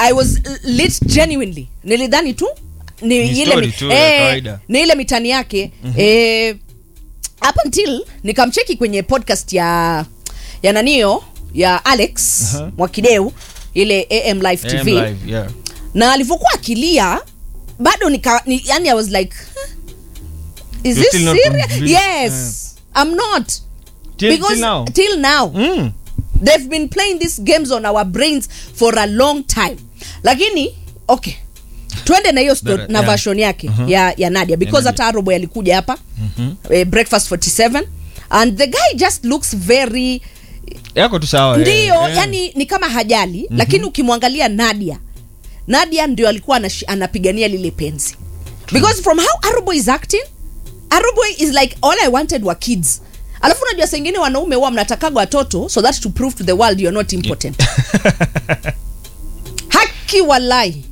i was lit genuinely nilidhani tu ni, Ni ile, story mi- tu ya kawaida. ni ile mitani yake mm-hmm. eh, up until nikamcheki kwenye podcast ya ya nanio ya alex Aha. mwakideu ile am live AM tv live, yeah. na alivyokuwa akilia bado nika ni, yani i was like "Huh? is You're this still not serious convinced? yes i'm not Till- because till now? till now Mm. they've been playing these games on our brains for a long time lakini okay twende na hiyo sto- Better, na yeah. version yake Mhm. ya, ya nadia because Nadia. hata arobo alikuja hapa Mhm. eh, breakfast 47 and the guy just looks very yako tu sawa ndio eh, eh. yani ni kama hajali mm-hmm. lakini ukimwangalia nadia nadia ndio alikuwa anash, anapigania lile penzi because from how arobo is acting arobo is like all i wanted were kids alafu unajua sengine wanaume huwa mnatakaga watoto so that to prove to the world you're not important haki walai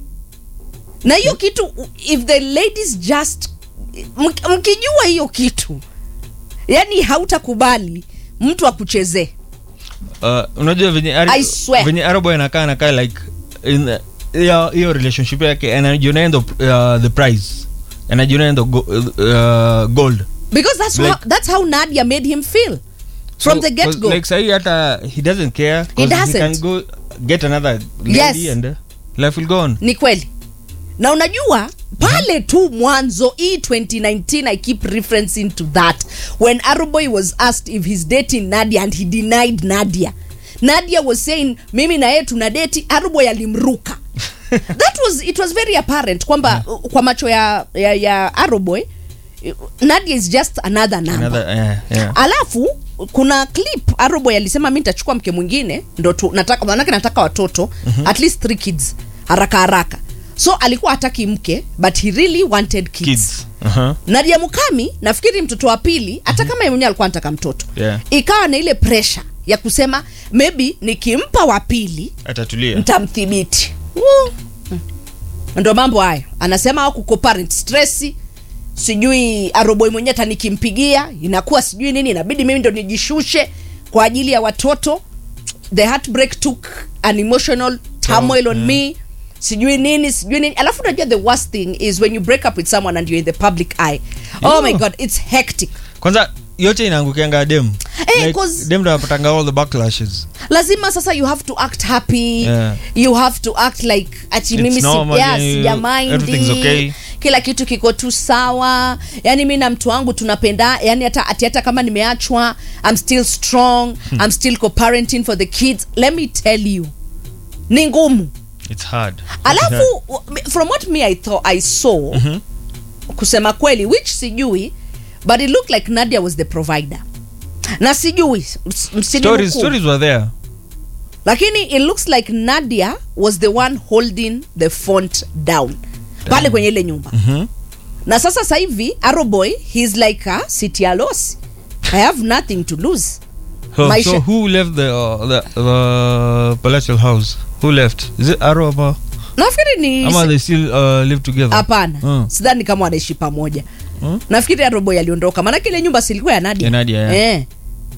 na hiyo kitu if the ladies just mk- mkijua hiyo kitu yani hautakubali mtu akuchezee Uh, unajua venye Ari- I swear. venye arabo anakaa anakaa like in the- hiyo hiyo relationship yake anajiona ndo uh, the prize anajiona ndo go, uh, gold because that's Like- how, that's how Nadia made him feel from So, the get go. like sahi hata he doesn't care 'cause doesn't. can go get another lady Yes. and uh, life will go on ni kweli na unajua pale tu mwanzo hii 2019 i keep referencing to that when aroboy was asked if he's dating nadia and he denied nadia nadia was saying mimi na yeye tuna deti aroboy alimruka that was it was very apparent kwamba uh, kwa macho ya, ya, ya aroboy nadia is just another number another yeah, yeah. alafu kuna clip aroboy alisema mi nitachukua mke mwingine ndo tu nataka manake nataka watoto mm-hmm. at least three kids haraka haraka so alikuwa hataki mke but he really wanted kids, kids uh-huh. nadia mukami nafikiri mtoto wa pili hata kama yeye mwenyewe alikuwa anataka mtoto Yeah. ikawa na ile pressure ya kusema maybe nikimpa wa pili atatulia ntamdhibiti Woo. ndo mambo hayo anasema au kuko parent stress sijui aroboi mwenyewe hata nikimpigia inakuwa sijui nini inabidi mimi ndo nijishushe kwa ajili ya watoto the heartbreak took an emotional turmoil on me sijui nini sijui nini alafu unajua the worst thing is when you break up with someone and you're in the public eye oh my Yeah. god it's hectic kwanza yote inaangukianga dem Eh, like, 'cause- dem ndo anapatanga all the backlashes lazima sasa you have to act happy Yeah. you have to act like ati It's mimi si, normal, yeah, yani, sijamind everything's okay. kila kitu kiko tu sawa yani mi na mtu wangu tunapenda yani hata ati hata kama nimeachwa i'm still strong i'm still co-parenting for the kids let me tell you ni ngumu it's hard alafu from what me i thought i saw Mhm. kusema kweli which sijui but it looked like nadia was the provider na sijui ms- msininukuu. stories stories were there lakini it looks like nadia was the one holding the font down pale kwenye ile nyumba Mhm. na sasa sasa hivi aroboy he's like a city alosi i have nothing to lose So, Maisha- so who left the, uh, the the palatial house? Who left? Is it Aro ama, nafikiri ni ama they still uh, live together? hapana Mm. sidhani kama wanaishi pamoja Mm. nafikiri aroboy aliondoka maanake ile nyumba silikuwa ya nadia Ya Nadia, yeah. eh.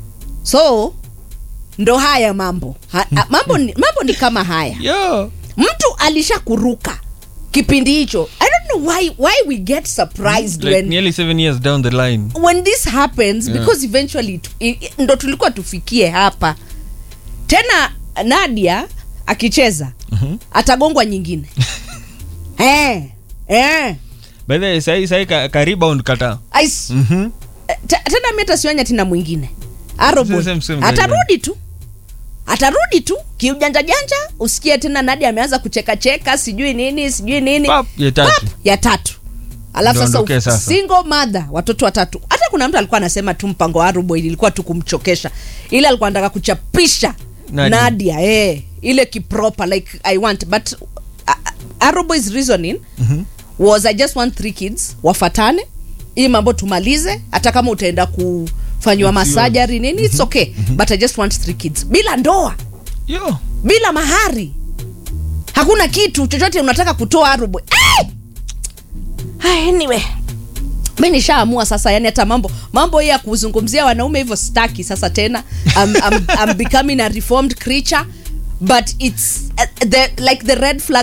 so ndo haya mambo ha, ha, mambo, ni, mambo ni kama haya Yeah. mtu alisha kuruka kipindi hicho i don't know why, why we get surprised Like when, nearly seven years down the line. when this happens Yeah. because eventually it, i- ndo tulikuwa tufikie hapa tena nadia akicheza Mhm. atagongwa nyingine eh, eh. By the way, sahi sahi ka, ka rebound kata. I s- Mhm. te- tena mi hata tina mwingine Aroboy. Same, same, same, atarudi tu atarudi tu kiujanja janja usikie tena nadi ameanza kuchekacheka sijui nini sijui nini Pap, ya tatu. Pap, ya tatu alafu Ndo sasa, ondokee sasa. single mother watoto watatu hata kuna mtu alikuwa anasema tu mpango wa aroboy ilikuwa tu kumchokesha ile alikuwa anataka kuchapisha Nadia. nadia, eh, ile kiproper like i want but uh, aroboy's reasoning Mhm. was i just want three kids wafatane hii mambo tumalize hata kama utaenda kufanywa It's masajari nini its okay but i just want three kids bila ndoa Yo. bila mahari hakuna kitu chochote unataka kutoa arobo hey! anyway mi nishaamua sasa yani hata mambo mambo hii ya kuzungumzia wanaume hivyo staki sasa tena I'm, I'm, I'm becoming a reformed creature but it's uh, the, like the red flag